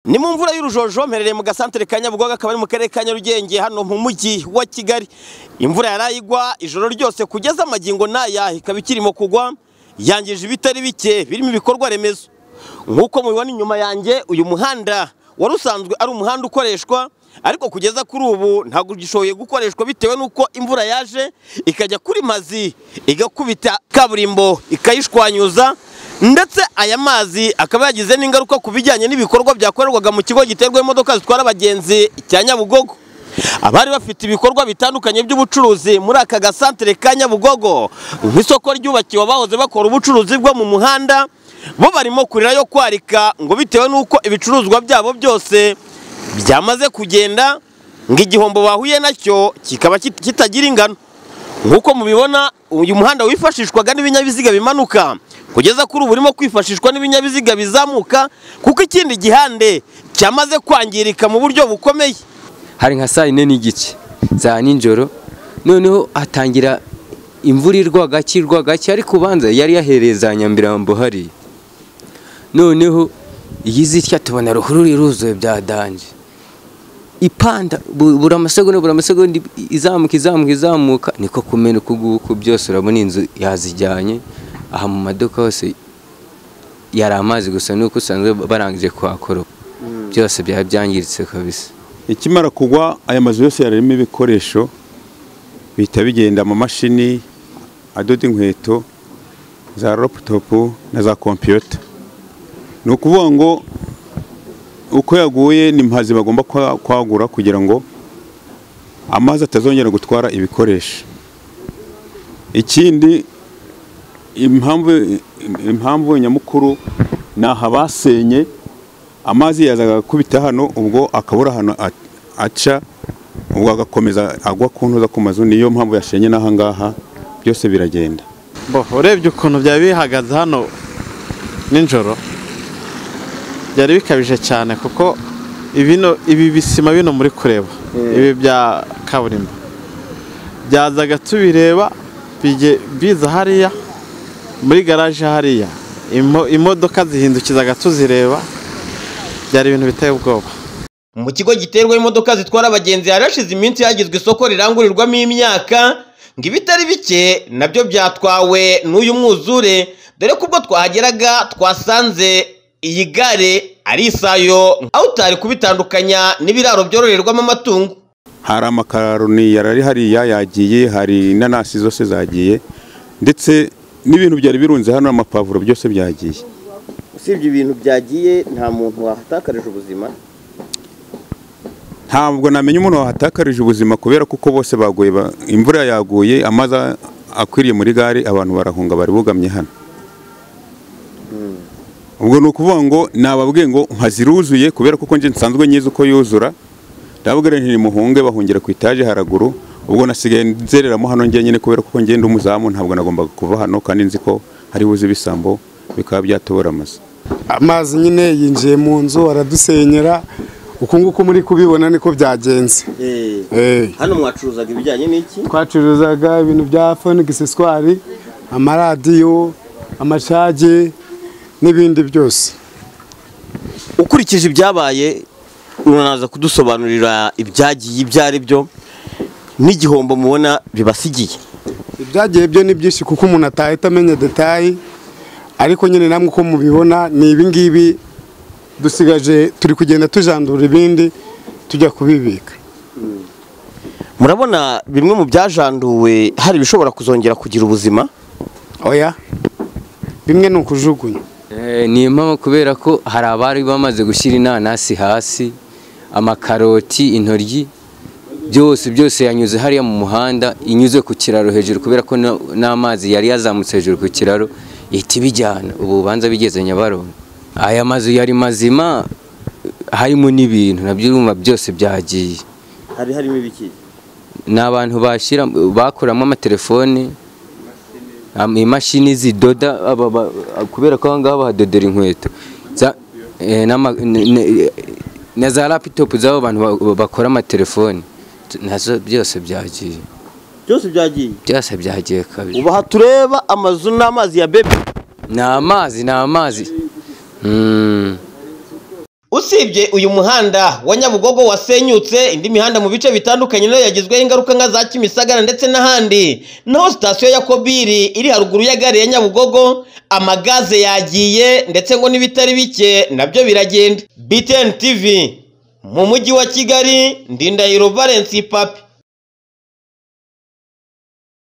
Ni mu mvura y'urujojo mperereye mu gasantere ka Nyabugogo akaba ari mu karere ka Nyarugenge hano mu mujyi wa Kigali. Imvura yarayigwa ijoro ryose kugeza amagingo n'aya ikaba ikirimo kugwa yangije ibitari bike birimo ibikorwa remezo. Nk'uko mubibona inyuma yanjye uyu muhanda wari usanzwe ari umuhanda ukoreshwa ariko kugeza kuri ubu ntabwo ugishoboye gukoreshwa bitewe n'uko imvura yaje ikajya kuri mazi igakubita kaburimbo ikayishwanyuza ndetse aya mazi akaba yagize n'ingaruka ku bijyanye n'ibikorwa byakorerwaga mu kigo giterwa imodoka zitwara abagenzi cya Nyabugogo abari bafite ibikorwa bitandukanye by'ubucuruzi muri aka gasantere ka Nyabugogo nk'isoko ryubakiwe abahoze bakora ubucuruzi bwo mu muhanda bo barimo kurira yo kwarika ngo bitewe n'uko ibicuruzwa byabo byose byamaze kugenda ngo igihombo bahuye nacyo kikaba kit- kitagira ingano nk'uko mubibona uyu muhanda wifashishwaga n'ibinyabiziga bimanuka kugeza kuri ubu urimo kwifashishwa n'ibinyabiziga bizamuka kuko ikindi gihande cyamaze kwangirika mu buryo bukomeye hari nka saa yine n'igice za nijoro noneho hatangira imvura irwa gake irwa gake ariko ubanza yari yahereye za nyamirambo hariya noneho iyi zitya tubona ruhurura iruzuye byadanje ipanda bu- buri amasegonda buri amasegonda izamuka izamuka izamuka niko kumena uku nguku byose urabona inzu yazijyanye aha mu maduka hose yari amazi gusa nuko usanzwe barangije kuhakoropa byose byaba byangiritse kabisa ikimara kugwa aya mazu yose yarimo ibikoresho bihita bigenda mu mashini adoda inkweto za laputopu na za kompiyuta ni ukuvuga ngo uko yaguye ni mpazi bagomba kwa- kwagura kugira ngo amazi atazongera gutwara ibikoresho ikindi impamvu impamvu nyamukuru ni aha basenye amazi yazaga akubita hano ubwo akabura hano a- aca ubwo agakomeza agwa ku ntuza ku mazu niyo mpamvu yashenye n'aha ngaha byose biragenda bo urebye ukuntu byari bihagaze hano nijoro byari bikabije cyane kuko ibino ibi bisima bino muri kureba ibi bya kaburimbo byazaga tubireba bijye- biza hariya muri garaje hariya imo- imodoka zihindukizaga tuzireba byari ibintu biteye ubwoba mu kigo giterwa imodoka zitwara abagenzi harashize iminsi hagizwe isoko rirangurirwamo imyaka ngo ibitari bike nabyo byatwawe n'uyu mwuzure dore ko ubwo twahageraga twasanze iyi gare ari isayo aho utari kubitandukanya n'ibiraro byororerwamo amatungo hari amakaroni yarari hariya yagiye hari inanasi zose zagiye ndetse n'ibintu byari birunze hano amapavuro byose byagiye usibye ibintu byagiye nta muntu wahatakarije ubuzima ntabwo namenya umuntu wahatakarije ubuzima kubera ko uko bose baguye ba- imvura yaguye amazi a- akwiriye muri gare abantu barahunga bari bugamye hano ubwo ni ukuvuga ngo nababwiye ngo nkaziruzuye kubera ko nje nsanzwe nyizi uko yuzura ndababwira nti nimuhunge bahungira ku itaje haraguru ubwo nasigaye nzereramo hano njyenyine kubera ko ngenda umuzamu ntabwo nagombaga kuva hano kandi nzi ko hari buze ibisambo bikaba byatobora amazu amazi nyine yinjiye mu nzu aradusenyera uku nguku muri kubibona niko byagenze Eh, hano mwacuruzaga ibijyanye n'iki twacuruzaga ibintu bya fonigisiswari amaradiyo amacage n'ibindi byose ukurikije ibyabaye uranaza kudusobanurira ibyagiye ibyo ari byo n'igihombo mubona bibasigiye ibyagiye byo ni byinshi kuko umuntu atahita amenya detayi ariko nyine namwe uko mubibona ni ibingibi dusigaje turi kugenda tujandura ibindi tujya kubibika murabona bimwe mu byajanduwe hari ibishobora kuzongera kugira ubuzima oya bimwe ni ukujugunya Eh, ni impamvu kubera ko hari abari bamaze gushyira inanasi hasi amakaroti intoryi byose byose yanyuze hariya mu muhanda inyuze ku kiraro hejuru kubera ko na- n'amazi yari yazamutse hejuru ku kiraro ihita ibijyana ubu ubanza bigeze nyabarongo aya mazu yari mazima harimo n'ibintu nabyo urumva byose byagiye hari harimo ibiki ni abantu bashyira bakuramo amatelefone am- imashini zidoda aba- ba- kubera ko ahangaha bahadodera inkweto za- eh, n'ama- ne- ne- na za laptop z'abo bantu ba- bakora amatelefone Tu- nazo byose byagiye byose byagiye byose byagiye kabiri ubu aha tureba amazu n'amazi ya bebe ni amazi ni amazi Mm. usibye uyu muhanda wa nyabugogo wasenyutse indi mihanda mu bice bitandukanye nayo yagizweho ingaruka nka za kimisagara ndetse n'ahandi naho sitasiyo ya kobiri iri haruguru ya gare ya nyabugogo amagaze yagiye ndetse ngo n'ibitari bike nabyo biragenda btn tv mu mujyi wa kigali ndindahiro valence papi